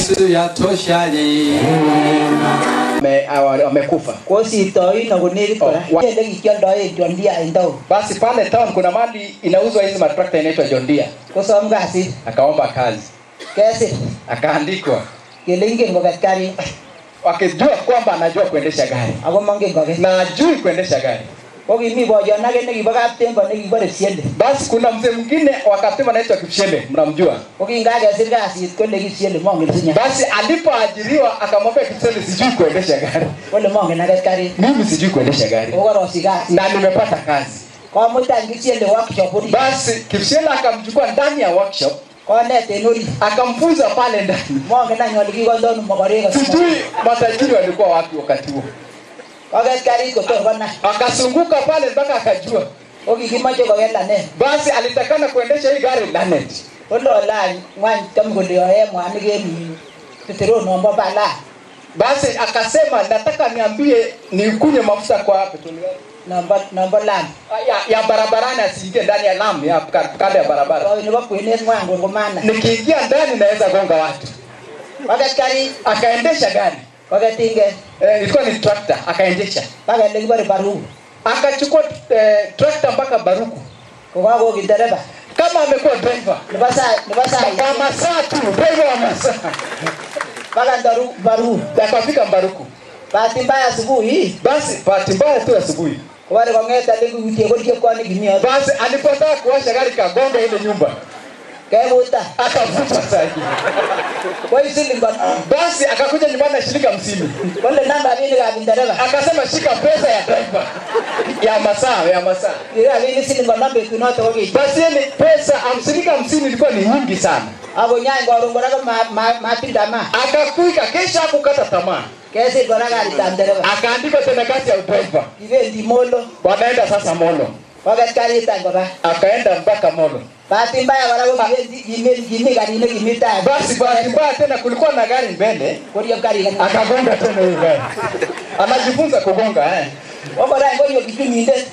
Yesu yatoshali. Ame- awa- wamekufa. kosirtoi na konekit kora Oh, wa- ele kikioldoen John Deere en town Basi pale town kuna mali inauzwa hizi matrakta inaitwa John Deere. kosom kasit Akaomba kazi, kesir akaandikwa, kele ingen koket karit wakijua kwamba anajua kuendesha gari ako mongen koket na ajui kuendesha gari. ko kimi boyon ake nekibo kaptembo nekibore siende Basi kuna mzee mwingine wakasema anaitwa Kipshembe, mnamjua? ko kingakesir kasit kole kisiende mongen sinya Basi alipoajiriwa akamwambia Kipshembe, sijui kuendesha gari, kole mongen aket karit mimi sijui kuendesha gari okorosich kasit na nimepata kazi. komutan kisiende workshop orit Basi Kipshembe akamchukua ndani ya workshop konet en orit akamfunza pale ndani. mongen any ole kikondonu mokorek Sijui matajiri walikuwa wapi wakati huo. koket karit kotor konai Akasunguka pale mpaka akajua. ko kikimoche koket lanet Basi alitakana kuendesha hii gari Lanet. kololany ngwany tam kole yoe mwanik en teteronombo balaa Basi akasema nataka niambie nikunywe mafuta kwa petroli gari. nombo nombo lam ya, ya barabarani asiingie ndani ya lami ya ka- kando ya barabara. koi nebo kwenet ngwan kongomana Nikiingia ndani naweza gonga watu. koket karit Akaendesha gari koket inget eh, ilikuwa ni trakta, akaendesha mpaka ele kibore baruku akachukua eh, trakta mpaka Baruku kokakoki dereba kama amekuwa driver nebo saa nebo saa kwa masaa tu, driver wa masaa mpaka ndaru baruku akafika Baruku. bahati mbaya asubuhi Basi bahati mbaya tu asubuhi, kobore kong'et ale kuutie ko chepkoni kimi yoto basi alipotaka kuwasha gari kagonga ile nyumba, kebuta akavuta saa hii. koi siling konom Basi akakuja nyumbani na shilingi hamsini kole nam rabinikab ndereba akasema shika pesa ya driver ya masaa ya masaa ki rabinik siling konom betunoto ko kich basi yani pesa hamsini hamsini ilikuwa ni nyingi sana akonyany koron kora ko ma- ma- matilda ma akakuika kesha akukata tamaa kesir kora karitab ndereba akaandika tena kazi ya udriver kibendi molo wanaenda sasa molo koket karit any koba akaenda mpaka molo bahati mbaya kora ko kibendi kimi- kimi karit nekimi tai basi bahati mbaya tena kulikuwa na gari mbele koriep karit any. akagonga tena hiyo gari anajifunza kugonga eh. ko kora any konyo kichumindet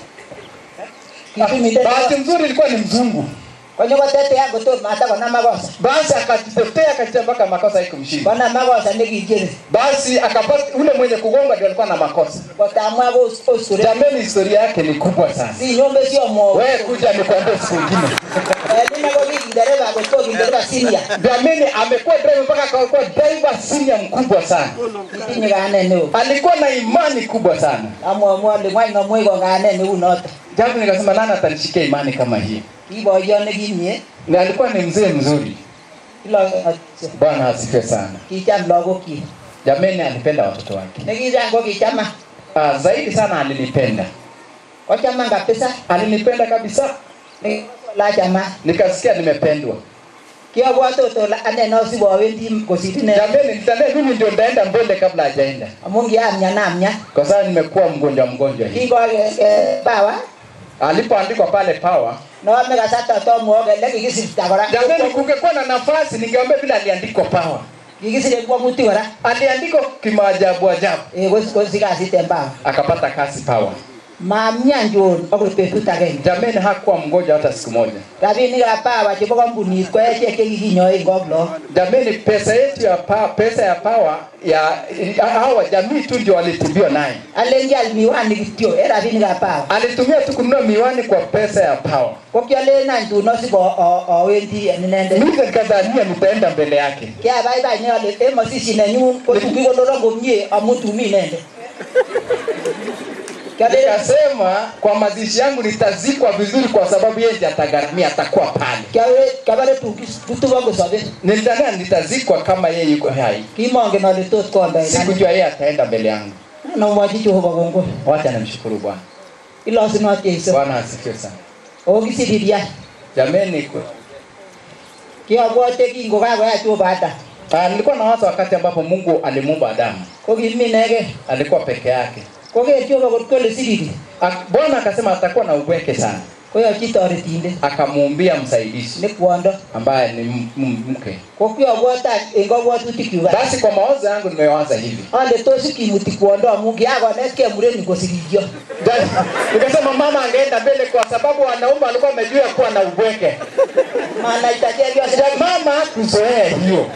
kichumindet bahati mzuri ilikuwa ni mzungu konyo kotetea kotor matakonam makosa basi akajitetea akajitea mpaka makosa haikumshinda konam makosa nekikere basi akapata ule mwenye kugonga ndio alikuwa na makosa kotamwa ko osure jameni historia yake ni kubwa sana sinyombe sio mo wewe kuja nikuambie siku ingine nina ko kindereba kotko kindereba sinia jameni amekuwa driver mpaka akakuwa driver senior mkubwa sana kitinye kanet neo alikuwa na imani kubwa sana amwamwa ole ngwany ng'omwei ko kanet neu noto japo nikasema nani atanishikia imani kama hii kiboyo nekimie na alikuwa ni mzee mzuri kilo bwana asifiwe sana kicham lagokyik jameni alipenda watoto wake nekichang ko kichama ah, zaidi sana alinipenda kochaman kabisa alinipenda kabisa lachama nikasikia nimependwa kiabwate ot ole ane nosibowendi kosir ine jameni nitane mimi ndio ndaenda mbele kabla hajaenda amu kiamyan amyan kwa sababu nimekuwa mgonjwa mgonjwa hii kingoke bawa alipoandikwa pale power noome kasarta tomwo kele kikisirta kora jameni kungekuwa na nafasi ningeambia vile aliandikwa power kikisire kwomuti kora aliandikwa kimaajabu ajabu Eh, kos- kosi kasit en bawa akapata kazi power mamyan jon akoi betut agenge jameni hakuwa mgonjwa hata siku moja rabinikab bawa chebo kampunit ko echek chekikinyoe kok lok jameni pesa yetu ya pa, pesa ya power ya hawa jamii tu ndio walitibiwa naye alen kial miwani kityo en rabinikab bawa alitumia tu kununua miwani kwa pesa ya power ko kialen any tun osip awendi en inendet mimi nikadhania nitaenda mbele yake kiabaibai ne ale en mosishi nenyun ko tun kikonoron komie amu tumi inendet kialen nikasema kwa mazishi yangu nitazikwa vizuri kwa sababu yeye ndiye atagharamia atakuwa pale kiabare tun kituko kosobe nilidhania nitazikwa kama yeye yuko hai kimongen ale tos kondoen sikujua yeye ataenda mbele yangu nomwochi jehova kongoi wacha namshukuru bwana ilosunot jeiso bwana asifiwe sana o kisiriria jameni kwa- kiabwote kingokakoyach jehova Ah, nilikuwa na wazo wakati ambapo mungu alimuumba adamu ko kiminege alikuwa peke yake koker jehova kot kole siriri Ak- bwana akasema atakuwa na ubweke sana koyochi toretindet akamuumbia msaidizi ne kwondo ambaye ni m- m- mke ko kiabwota en kabwatutik basi kwa mawazo yangu nimewaza hivi ale tos kimuti kwondo amu kiakonetkei murenik kosirikyo Da- nikasema mama angeenda mbele kwa sababu wanaume walikuwa wamejua kuwa na ubweke manaita chepyoset mama kuzoea hiyo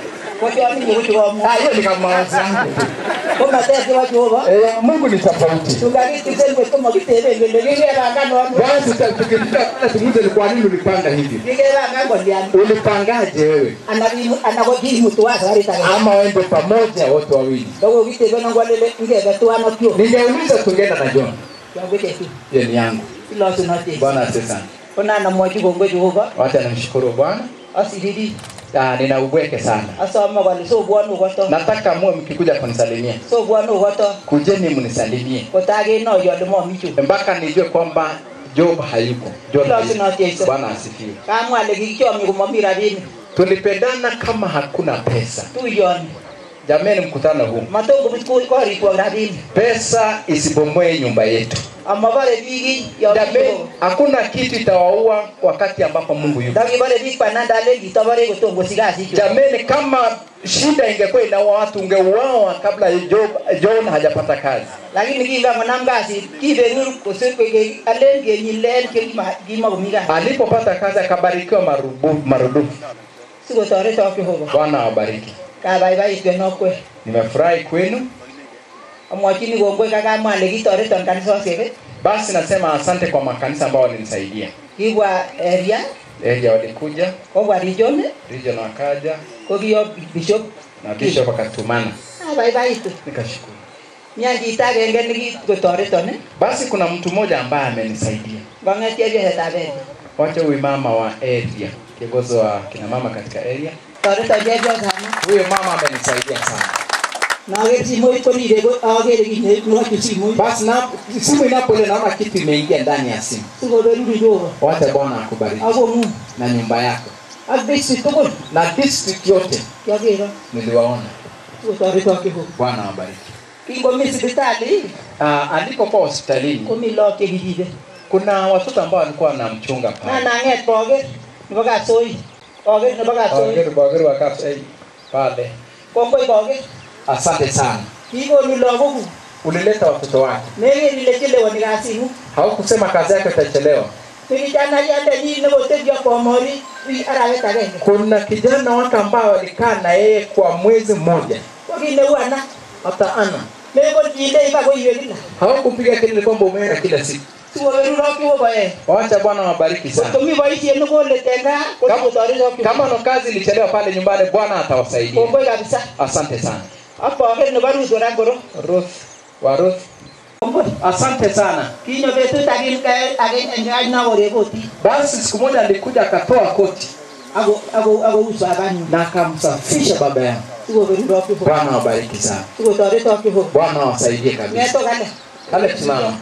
kochoni nyekuchukomu Ah, hiyo ni kama mawazo yangu. komater chebo jehova Eh, Mungu ni tofauti. tungakitisen kot komakiteben kele kikepangan ono Basi tuta- tukitaka kwanza tumuulize ni kwa nini ulipanga hivi? kikepangan kolian Ulipangaje wewe? ana ko kimutuwa sabarit age Ama waende pamoja wote wawili? kokokiteben ngwalele ngebe tuan ak yo Ningeuliza tungeenda na John. yoketetu Hiyo ni yangu. ilosunote Bwana asifiwe sana. konanamwochi kongoi jehova Wacha nimshukuru Bwana. asiriri Ah, nina ubweke sana. asome kole sobwonu koto Nataka muwe mkikuja kunisalimia. sobwonu koto Kujeni mnisalimie. kotakenoyo ole momi chu Mpaka nijue kwamba Job hayuko. John Kila hayuko. tunatesa. Bwana asifiwe. kamwa ale kikichomyo komomi rabinik Tulipendana kama hakuna pesa. tuyoni Jameni, mkutano huu, matokobut korikwok rabinik pesa isibomoe nyumba yetu. amabore biik Jameni, hakuna kitu itawaua wakati ambapo Mungu yuko. ndakibore biik banandalen kitobore kotom kosich kasichu Jameni, kama shida ingekuwa inaua watu, ungeuawa kabla Job, John hajapata kazi. lakini kingamonam kasit kiberur kosir alen kenyilen kimakomi kasit Alipopata kazi akabarikiwa marubu, marudufu. sikotoretok jehova Bwana awabariki. kabaibait kenokwe Nimefurahi kwenu. amwochini kongoi kakamwa ale kitoreton kanisosiek Basi nasema asante kwa makanisa ambao walinisaidia. kibwa eria Area walikuja, kobwa region region wakaja kokiyo bishop na bishop akatumana, abaibaitu nikashukuru. mia chito agenge nekikotoreton Basi kuna mtu mmoja ambaye amenisaidia. kong'etie biesetab eria Wacha huyu mama wa area, kiongozi wa kina mama katika area. toreton chepyosani Huyo mama amenisaidia sana. naker simoit korire akere kit nekochu simoit Basi na simu inapolia naona kitu imeingia ndani ya simu. sikoberuri jehova Wacha Bwana akubariki akong'ung na nyumba yako ak district tugul na district yote kiakero niliwaona. sikotoretok jehova Bwana awabariki. kingomi sipitali Uh, alipokuwa hospitalini komi look chekiribe kuna watoto ambao walikuwa wanamchunga na pale. nang'et boker nebo kapsoi boker nebo kapsoi Wageni wageni wa Kapsei pale. kongoi boker Asante sana. kikonu lagokuk Ulileta watoto wake. meker ile chelewoni kasing'ung Haukusema kazi yake itachelewa. mikichanayandeni nekotebyo komori wi arawet agenge Kuna kijana wake ambao walikaa na yeye kwa mwezi mmoja. ko kit neu ana Hata ana mekolchindei ba koiwe kila hawakupiga kelele kwamba umeenda kila siku. sikoberurok jehova Wacha Bwana wabariki sana. komi boisiet nekolet en gaa kosikotoretok Kama no kazi ilichelewa pale nyumbani, Bwana atawasaidia. kongoi kabisa Asante sana. ak boker nebo Ruth orangoro Ruth wa Ruth, kongoi asante sana. kinyo betut agenge nakorekoti Basi siku moja alikuja akatoa koti akouso abanyu na akamsafisha baba yangu. sikoberurok jehova Bwana wabariki sana. sikotoretok jehova Bwana wasaidie kabisa. ng'eto kale Kale tusimama.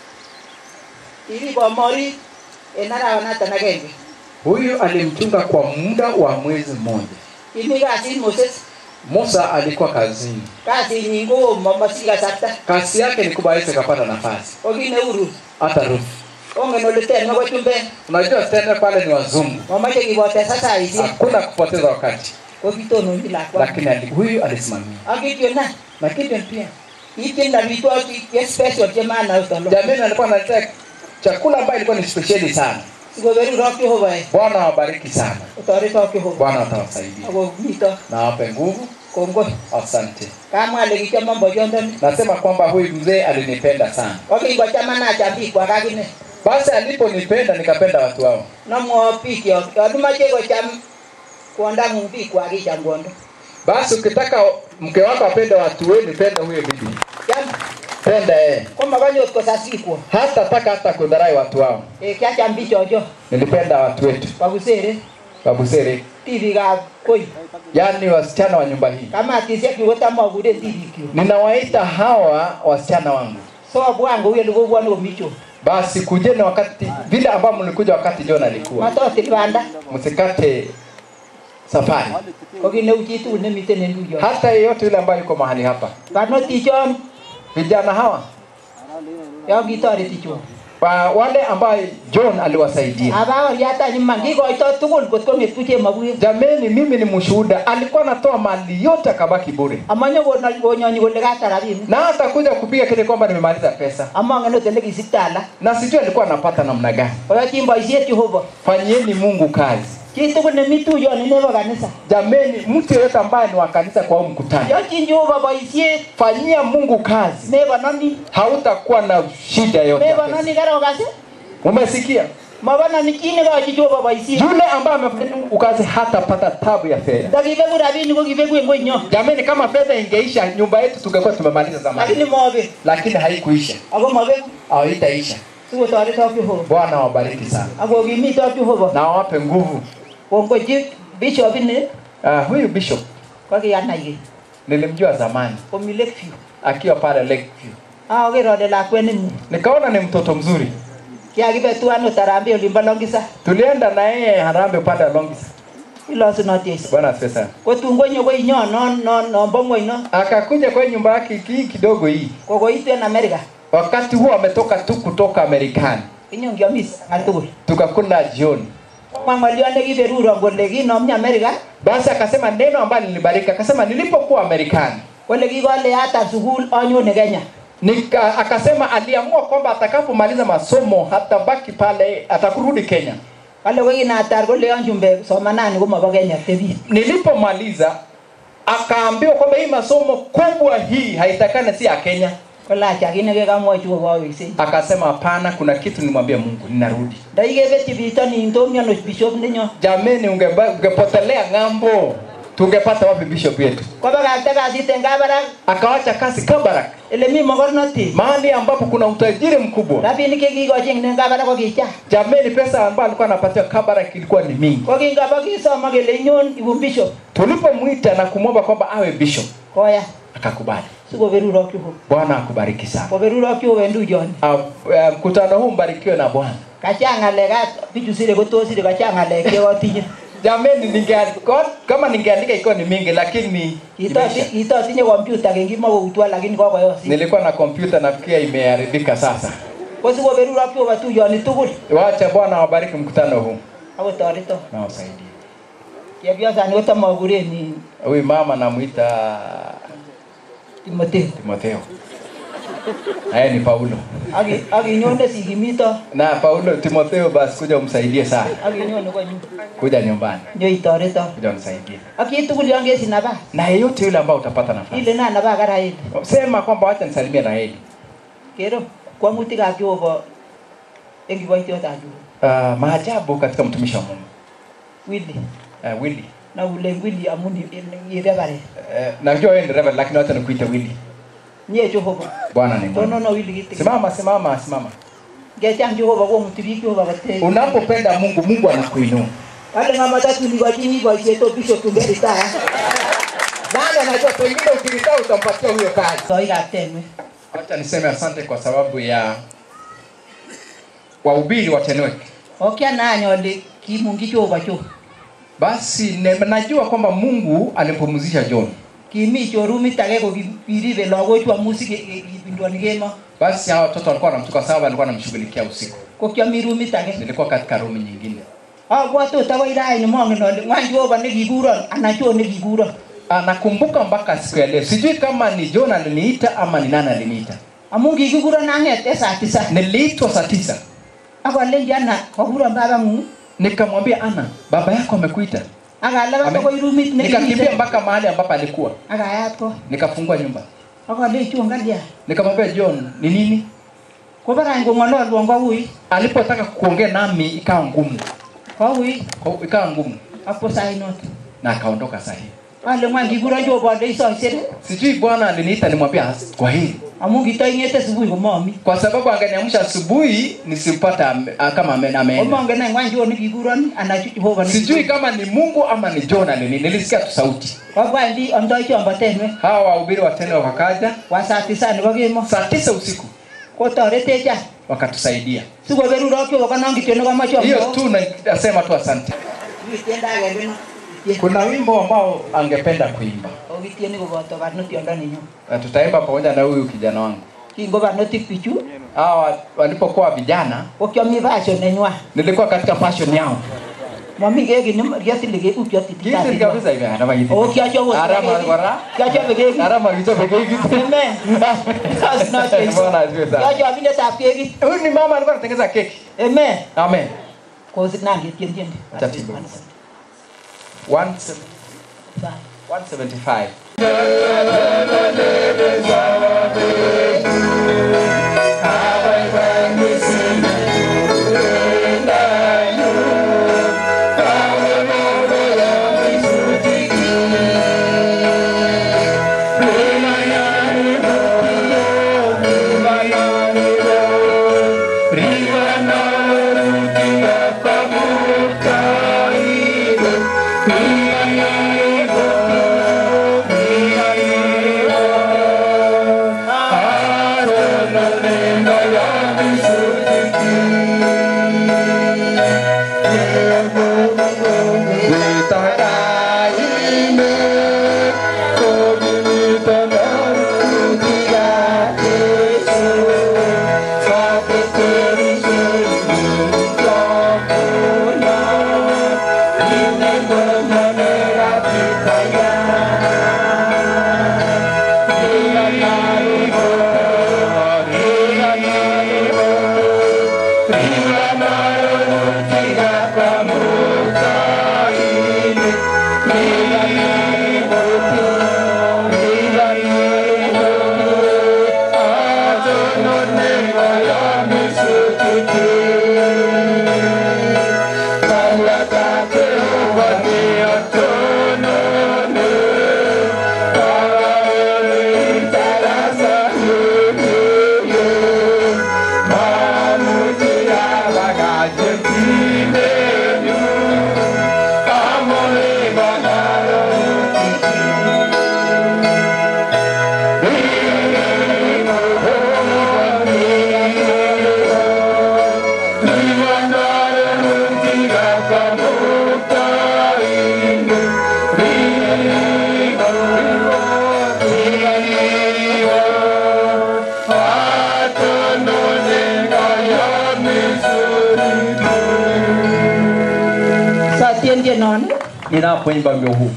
irib komorit en arawanaton agenge Huyu alimchunga kwa muda wa mwezi mmoja. kimi kasit Moses Musa alikuwa kazini. kasinyin ko momosich kasarta Kazi yake ni kubwa aweze kapata nafasi. ko kit neu Ruth Hata Ruth. ongen ole ter nebo chumbek Unajua tena pale ni wazungu. momoche kibotesa saisiek Hakuna kupoteza wakati. ko kitononchi lakwa Lakini ali, huyu alisimamia. ak Gideon Na Gideon pia. kitien amitwogik che special che manauton Jamani alikuwa analetea chakula ambayo ilikuwa ni spesheli sana. sikoberurok Jehova e Bwana awabariki sana. otoretok Jehova Bwana atawasaidia. ako mito Na awape nguvu. kongoi Asante. kamwa ale kichomon boyondoni Nasema kwamba huyu mzee alinipenda sana. ko kingochaman acham bikwak akine Basi aliponipenda nikapenda watu wao. nomwo bikyok yon imoche kocham kwondang'ung bikwak icham kwondo Basi ukitaka mke wako apende watu wenu, penda huyo bibi. cham Penda yeye. komakonyot kosas bikwok Hata taka hata kudharai watu wao. e kiacham bichocho Nilipenda watu wetu. babusere Babusere. tibikab koi Yaani wasichana wa nyumba hii. kamatisiek chu kotam akuren tibikyuk Ninawaita hawa wasichana wangu. so obwan kou ele kobwone komi cho Basi kujeni wakati vile ambao mlikuja wakati John alikuwa. matotil banda Msikate safari. ko kit neu chitugul nemiten en luyo Hata yeyote yule ambaye yuko mahali hapa. barnotichon Vijana hawa yon kitoreti cho wa wale ambao John aliwasaidia. abakoriatany iman kikoito tugul kot kong'et ku chemabuket Jameni, mimi ni mshuhuda, alikuwa anatoa mali yote akabaki bure, amonyo konyonyi kole kata rabinik na hata kuja kupiga kile kwamba nimemaliza pesa, amongen ot ele kisikta alak na sijui alikuwa anapata namna gani. koyochin boisiet Jehova Fanyieni Mungu kazi. chitugul nemi tuyoni nebo kanisa jameni mtu yeyote ambaye ni wa kanisa kwa huu mkutano yochin jehova boisiet fanyia mungu kazi mebononi hautakuwa na shida yote ya pesa. mebononi karokas umesikia mabononi chi nekochi jehova boisiet yule ambaye amefanya mungu kazi hatapata tabu ya fedha ndakibeku rabinik ko kibeku en konyo jameni kama fedha ingeisha nyumba yetu tungekuwa tumemaliza zamani lakini mobek lakini haikuisha ako mobeku au itaisha sikotoretok jehova bwana wabariki sana akokimitok jehova na wape nguvu kongochi bishop ini uh, huyu bishop kokiyanai keny nilimjua zamani komi Lakeview akiwa pale Lakeview akoker ale lakwet nemie nikaona ni mtoto mzuri kiakibe tuan utarambe olimbo longisa tulienda na yeye harambe upande wa Longisa ilosunot Jesu bwana asifiwe sana kotun konyo koi nyo non non nombo ng'weny no akakuja kwa nyumba yake hii kidogo hii kokoitu en Amerika wakati huo ametoka tu kutoka Marekani inyon kiomis ng'al tugul tukakula jioni komwa ng'oliot nekiberuron kole kinomyi Amerika basi akasema neno ambalo lilibariki akasema nilipokuwa Marekani kole kikole atar sukul anyone Kenya Nika, akasema aliamua kwamba atakapomaliza masomo hatabaki pale atakurudi Kenya kale kokinatar koleon chumbek somanani komobo Kenya tebie nilipomaliza akaambiwa kwamba hii masomo kubwa hii haitakane si ya Kenya kole acha kit nekekamwochi kokoweksei akasema hapana kuna kitu nimwambia Mungu ninarudi ndaikebetyi bitonin tomiono bishop nenyo jameni ungeba- ungepotelea ng'ambo tungepata wapi bishop yetu kobakakta kasit en kabarak akawacha kazi Kabarak ele mi mogornotet mahali ambapo kuna utajiri mkubwa rabinik chekikochi en kabarak kokicha jameni pesa ambayo alikuwa anapatia Kabarak ilikuwa ni mingi kokingabakisoma kele inyon ibun bishop tulipomwita na kumwomba kwamba awe bishop koya akakubali sikoberurok Jehova bwana akubariki sana koberurok Jehova en tuyoni Ah, eh, mkutano huu mbarikiwe na bwana kachang ng'alek at bichu sire kotos sire kachang ng'alek chekotinye jameni ningeandika kama ningeandika ikiwa ni mingi lakini imeisha. kitotinye kompyuta ken kimokoutwa lakini kokoyosit nilikuwa na kompyuta nafikia imeharibika sasa ko sikoberurok Jehova tuyoni tugul wacha bwana wabariki mkutano huu akotoreto na wasaidie chepyosani kotomokuren huyu mama namwita Timotheo timotheo naye ni paulo Aki- akinyone sikimito na paulo timotheo basi kuja umsaidie sana akinyone konyu kuja nyumbani nyoitoreto kuja unisaidie ak chitugul yon kesich nabas na yeyote yule ambao utapata nafasi ile na nabas karaili sema kwamba wacha nisalimie raheli kero kwang'utikab Jehova en kiboitiotab Jehova uh, maajabu katika mtumishi wa mungu Willy uh, willi na ule Willy amun irebare uh, najua wewe ni reverend lakini wacha nikuite willi nye Jehova bwana ni mwema tonono Willy kitik simama simama simama ngechang Jehova komuti biik Jehova kote unapopenda mungu mungu anakuinua wale mama tatu nikochini boisiet o bishop tungeritaya nani anajua pengine ukiritaa utampatia huyo kazi soikab tenwe wacha niseme asante kwa sababu ya wahubiri wa tenwek okianany ale kimungi Jehova cho basi ne, najua kwamba mungu alimpumzisha john kimi chorumit age kokiribe lagochu amu sikipindwoni kemo basi hawa watoto walikuwa wanamtuka sababu alikuwa anamshughulikia usiku ko kiami rumit age nilikuwa katika rumi nyingine abwate ot akoi raini mongen ale ng'wan Jehova nekikuron anan cho nekikuron Ah, nakumbuka mpaka siku ya leo sijui kama ni john aliniita ama ni nani aliniita amu kikikuron ang'ete saa tisa niliitwa saa tisa akalenji ana kakuron babang'ung nikamwambia ana baba yako amekuita akalabat Ame- akoi rumit nikakimbia nekimite mpaka mahali ambapo alikuwa akayat ko nikafungua nyumba akalei chon kalya nikamwambia john ni nini kobarany kong'ololwon koui alipotaka kuongea nami ikawa ngumu koui Kwa- ikawa ngumu apo sainot na akaondoka sahihi ale ng'wan kikuron Jehova ale isoisere sijui bwana aliniita nimwambia "As- kwa hili amu kitoing'ete subui komomi kwa sababu angeniamsha asubuhi nisipata ame- ah, kama ame- ameenda omongen any ng'wan cho nekikuron anan Jehova sijui kama ni mungu ama ni john alini nilisikia tu sauti kobwendi amdoi chombo tenwek hawa wahubiri watene wakaja kwa saa tisa nebo kemo saa tisa usiku kotoretech any wakatusaidia sikoberurok Jehova konon kityo nekomoche hiyo tu na- nasema tu asante tiendo agenge no kuna wimbo ambao angependa kuimba okitieni koboto barnotiondo nenyo na tutaimba pamoja na huyu kijana wangu kingo barnotik bichu hawa walipokuwa vijana ko kiomi passion nenywan nilikuwa katika passion yao momi keki kiasile keupcho Kitil kabisa hivi arama kitil. Oh, kiachobe Arama kora. kiachobe keki Arama kichobe keki. Amen. That's not it. Bwana asifiwe sana. kiachobindetab kekit Huyu ni mama alikuwa anatengeneza keki. Amen. Amen. kosit nangetien tiendi Acha tuimbe. 175 Satien tienon ninapoimba wimbo huu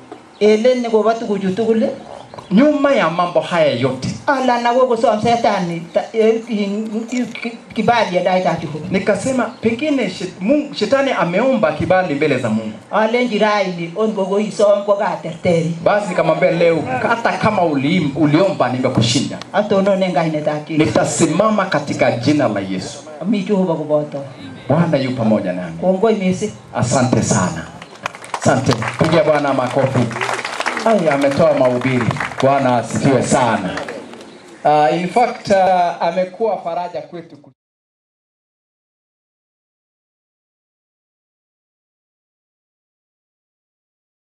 elen nekobo tuguchu tugul nyuma ya mambo haya yote alan ako kosom setani ta- eh, in- ki- kibali en taitab Jehova nikasema pengine shet, Mungu, shetani ameomba kibali mbele za mungu alenji raini on kokoisom ko katerteri basi nikamwambia leo hata kama uliim, uliomba nimekushinda atonon en kainetab Jesu nitasimama katika jina la yesu mi Jehova koboto bwana yu pamoja nami kongoi mising asante sana asante pigia bwana makofi Ai, ametoa mahubiri bwana asifiwe sana uh, in fact uh, amekuwa faraja kwetu